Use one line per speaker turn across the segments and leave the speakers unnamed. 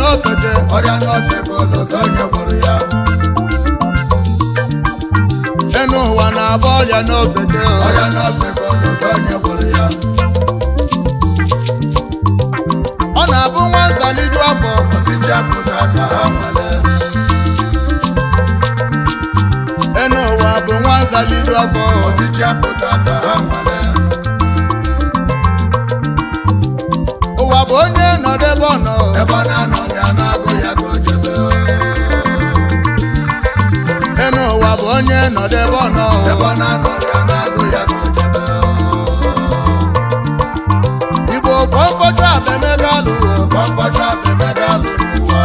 n'ofete
ọrịa n'ofe ka ụlọzọ onye gwọrọ ya
enu ụwa na-agba ọrịa n'ofete
ọrịa n'ofe ka ụlọzọ onye gwọrọ ya
ọ na-abụ nwa nzaliju afọ
osisi apụta ka ha nwale
enu ụwa bụ nwa nzaliju afọ
osisi apụta ka ha nwale
ụwa bụ onye nọdebe ọ nọ
ebe ọ na-anọghị a na-agụ ya ka o jebe
enu ụwa bụ onye nọdebe ọ nọ
ebe ọ na-anọghị a na-agụ ya ka o jebe
igbo fọmfọdụ abemega lụrụ
kọmfọdụ abemega lụrụ ụwa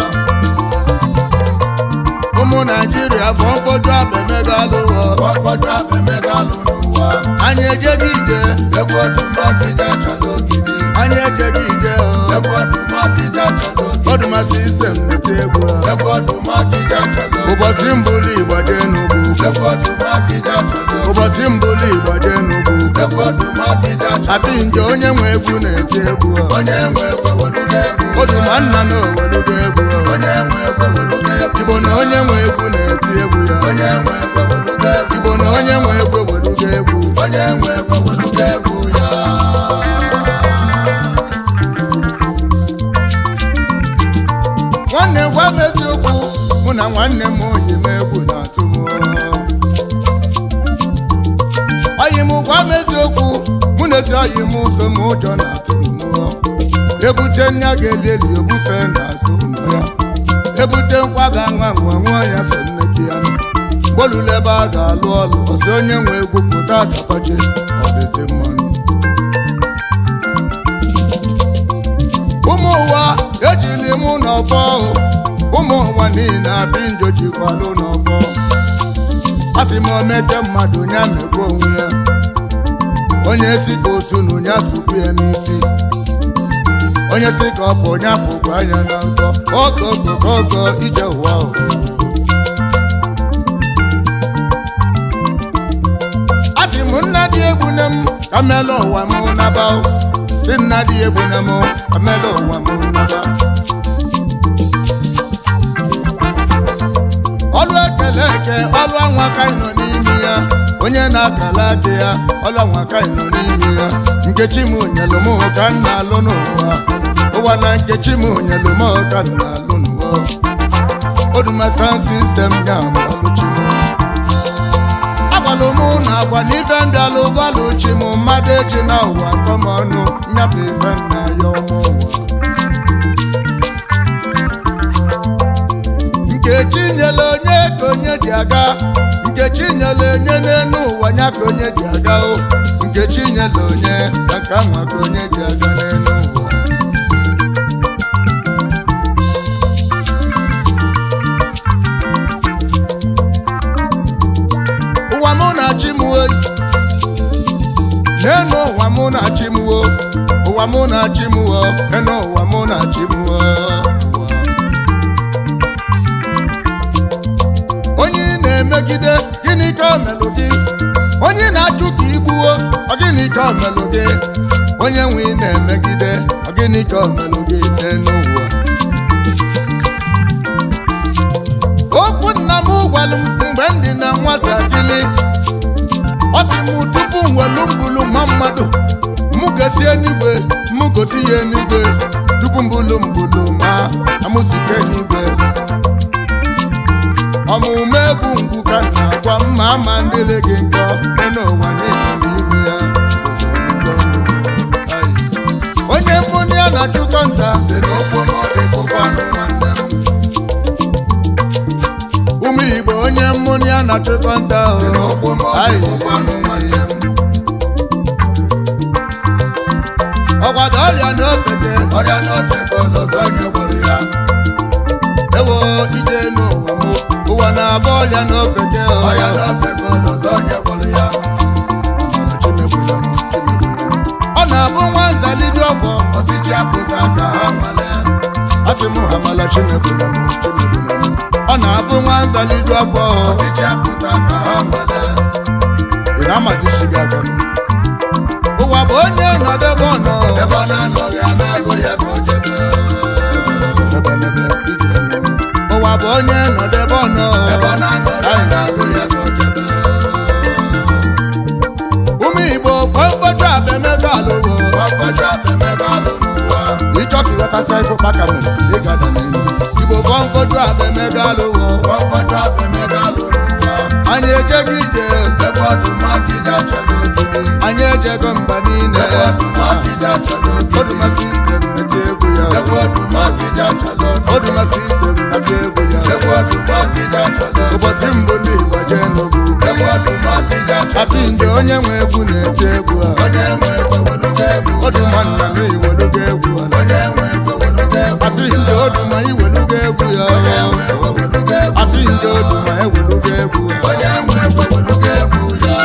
ụmụ naijiria fọmfọdụ abemega lụrụ
kọmfọdụ abemega lụrụ ụwa
anyị ejeghị ije
egwu ọdụmọkịja chọrọ ogidi
anyị ejeghị ije
egwu ọdụmọkịja chọrọ ogidi
ọdụma sistem na-eti egwu
egwu ọdụmọkịja chọrọ ogidi
ụbọchị mbụli igbo jee n'ugwu
egwu ọdụmọkịja chọrọ ogidi
ụbọchị mbụli igbo jee n'ugwu
egwu ọdụmọkịja chọrọ
apị nje onye nwe egwu na-eti egwu
onye nwe egwu weluga egwu
oduma nna na owelugo egwu
onye nwe egwu weluga egwu
igbo na onye nwe egwu na-eti egwu ya
onye nwe egwu weluga egwu
igbo na onye nwe egwu ewelugo egwu
onye nwe egwu weluga egwu ya
nwanne gwa m eziokwu mụ na nwanne m oyi m egwu na-atụ m oyi m gwa m eziokwu mụ na ezi oyi m so m ụjọ na-atụ m ebute nya ga-eli eli ebufe n'azụ ụlọ ya ebute nkwa ga-anwa nwa nwa ya so nne gị ya gbolulu ebe a ga-alụ ọlụ ọsị onye nwe egwu pụta gafaje ọdịzi mmanụ ụmụ ụwa ejili mụ n'ọfọ ụmụ ụwa niile abịa njọ jikwalụ n'ọfọ a sị m omete mmadụ ya mekwa onwe ya onye si ka osu na onye asụkwu ya n'isi onye si ka ọ bụ onye apụkwa anya na nkọ okokokogo ije ụwa ụwa a sị m nna dị egwu na m ka melụ ụwa m naba si nna dị egwu na m ka melụ ụwa m naba ọlụ ekele eke ọlụ anwa ka anyị nọ n'ime ya onye na-akala aka ya ọlụ anwa ka anyị nọ n'ime ya nkechi m nyelụ m ka m na-alụ n'ụwa ụwa na nkechi m nyelụ m ka m na-alụ n'ụwa oduma sound system ya bụ ọlụchi m agwalụ mụ na agwa na ife ndị alụbalụ chi m mmadụ eji na ụwa kọm ọnụ nyabụ ife nna ya ọmụ ụwa nkechi nyere onye ka onye ji aga nkechi nyere onye n'elu ụwa ya ka onye ji aga o nkechi nyere onye na nke anwa ka onye ji aga n'elu ụwa ụwa mụ na chi m o n'elu ụwa mụ na chi m o ụwa mụ na chi m o n'elu ụwa mụ na chi m o onye ị na-emegide gịnị ka o melụ gị onye ị na-achụ ka igbuo ọ gịnị ka o melụ gị onye nwe ị na-emegide ọ gịnị ka o melụ gị n'elu ụwa okwu nna m gwalụ m mgbe m dị na nwatakịrị ọ sị m tupu m welu mbulu ma mmadụ mụ gosi enigwe mụ gosi ya enigwe tupu mbulu mbulu ma amụsike enigwe ọmụmụ egwu ngwu ka m na-agwa m ma ama ndịle gị nkọ dị n'ụwa niile n'ime ya onye mmụnụ ya na-achụkọ nta
si n'okwu ma ọ dị bụkwanụ nwanne m
ụmụ igbo onye mmụnụ ya na-achụkọ nta o.
si n'okwu ma ọ dị
Ayi.
bụkwanụ nwanne m
ọkwado ọrịa n'ofete
ọrịa n'ofe ka ụlọzọ onye gwọrọ ya
ewo ije n'ụwa m ụwa na-abụ ọrịa n'ofete o.
ọrịa n'ofe ka ụlọzọ onye gwọrọ ya
Chimegbula m, chimegbula m. ọ na-abụ nwa nzaliju ọfọ
osisi apụta ka ha nwale
asị m ha mala chimegbula m chimegbula m ọ na-abụ nwa nzaliju afọ
osisi apụta ka ha nwale
ị na-amazi isi gị aka m. ụwa bụ onye nọdebe ọnọ
ebe ọ na-anọghị a na-agụ ya ka o jebe
ebe ọganebe ije nụ. ụwa bụ onye nọdụ ebe ọ nọ
ebe ọ na-anọ ya na-agụ ya ka o jebe
ụmụ igbo fọmfọdụ abemego alụwo
ọfọdụ abemebe alụ n'ụwa
ịchọ ka ịghọtasịa ife ụkpaka mere ịgada n'elu igbo fọmfọdụ abemego alụwo
ọfọdụ abemebe alụ n'ụwa
anyị ejego ije
ebe ọdụm akịja chọrọ ogidi
anyị ejego mba niile
ebe ọdụm akịja chọrọ ogidi
oduma sistem na-eti egwu ya
ebe ọdụm akịja chọrọ ogidi
oduma sistem na-abịa egwu ya
ebe ọdụm akịja chọrọ ogidi
ụbọchị mbụ ndị igbo jee n'ugwu
ebe ọdụm akịja chọrọ
apị nje onye nwe egwu na-eti egwu a
onye nwe egwe weluga egwu
oduma nna m iweluga egwu a
onye nwe egwe weluga egwu
apị nje oduma iweluga egwu ya
onye nwe egwe weluga egwu
apị nje oduma eweluga egwu a
onye nwe egwe weluga egwu ya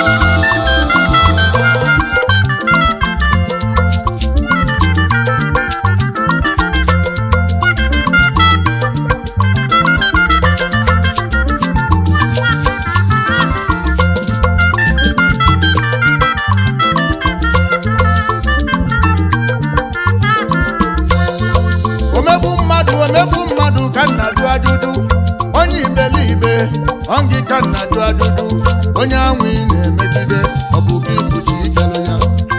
omegbu mmadụ omegbu mmadụ ka nna jụ ajụjụ onye iberibe ọngị ka nna jụ ajụjụ onye anwụ ị na-emegide ọ bụ gị bụchi ikele ya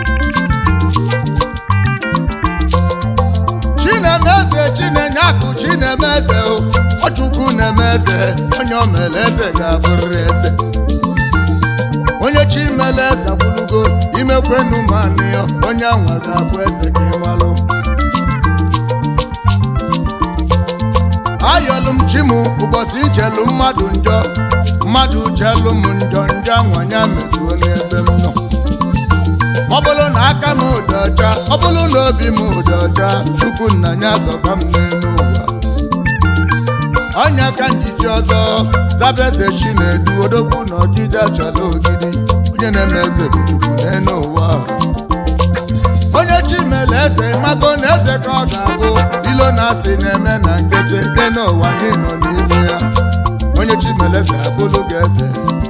chinemeze chinenye akụ chinemeze o ọchukwu na-eme eze onye o mere eze ga-abụrịrị eze onye chi mere eze gwụlugo imekwenu manụ ya onye anwa ga-abụ eze ka ịmalụ ayọlụ m chi m ụbọchị ichelu mmadụ njọ mmadụ chelu m njọ njọ anwanya mezuo n'ebe m nọ ọ bụrụ na aka m dị ọcha ọ bụrụ na obi m dị ọcha chukwu nna ya zọba m n'elu ụwa ọnya ka njiji ọzọ zaba eze chi na-edu odogwu na ọkịja chọrọ ogidi onye na-eme eze bụ chukwu n'elu ụwa onye chi mere eze mago na eze ka ọ ga-abụ ilo na asị na-eme na nkịtị dị n'ụwa anyị nọ n'ime ya onye chi mere eze abụlụ gị eze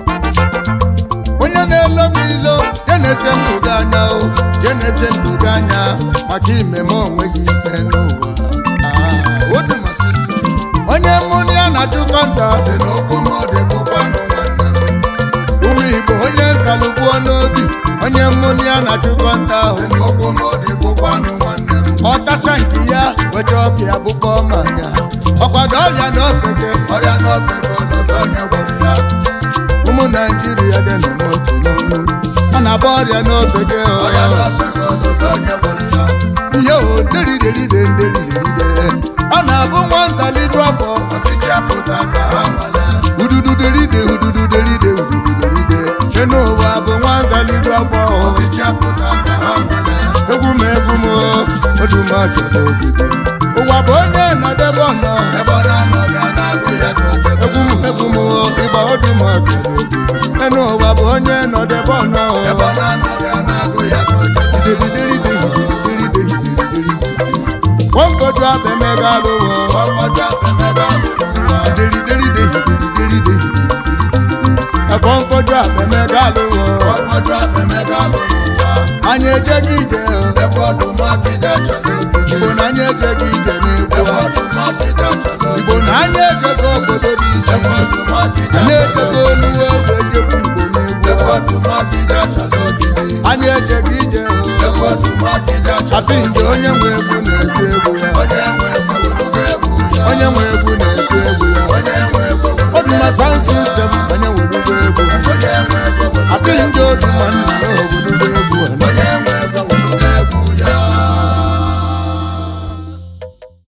onye na-elo m ilo ya na-eze ndụ gị anya o ya na-eze ndụ gị anya maka imeme onwe gị ikpe n'ụwa Ah, Oduma system. onye mụ na ya na-achụkọ nta
si n'ụkwụ m dị bụkwanụ nwanne m
ụmụ igbo onye nkalụgbuo n'obi onye mụ na ya na-achụkọ nta ahụ
si n'ụkwụ m dị bụkwanụ nwanne m
ọtasa nke ya weta ọka ya bụkwa ọmanya ọkwado ọrịa na ofeke
ọrịa n'ofe bụ n'ọzọ onye gwọrọ ya
ụmụ naijiria dị na motu n'onu a na-agba ọrịa n'ofeke
ọrịa n'ofe bụ n'ọzọ onye gwọrọ ya
ihe o nderideride nderideride ọ na-abụ nwa nzaliju afọ
ọsịji apụta ka ha nwale
ududu deride ududu deride ududu deride enu ụwa bụ nwa nzaliju afọ
ọsịji apụta ka ha nwale
egwu m egwu m odumajọba ogige ụwa bụ onye nọdebe ọnọ
ebe ọ na-anọ ga na-agụ ya ka o jebe
egwu m egwu m ịgba odumajọba ogige enu ụwa bụ onye nọdebe ọnọ
ebe ọ na-anọ ga na-agụ ya ka o jebe
wọ́nkọ̀dọ̀ abẹ́mẹ́gà ló wọ̀.
ọfọdụ abemebe alụ n'ụwa
ẹ̀fọ́ nkọ̀dọ̀ abẹ́mẹ́gà ló wọ̀.
ọfọdụ abemebe alụ n'ụwa
anyị ejeghị ije o.
ebe ọdụm akịja chọrọ ogidi
igbo na anyị ejeghị ije n'egwu
ebe ọdụm akịja chọrọ
igbo
ogidi
na anyị ejego obodo dị iche
ebe
iche
ọdụm akịja
anyị
chọrọ
ejego oluwe egwu ejekwu igbo
ebe
n'egwu
ọdụm akịja chọrọ ogidi
anyị ejeghị ije o.
ebe ọdụm akịja chọrọ
apị nje onye nwe egwu na-eti egwu ya
onye nwe egwe weluga egwu ya
onye nwe egwu na-eti egwu ya
onye nwe egwe weluga
oduma sound system onye nwe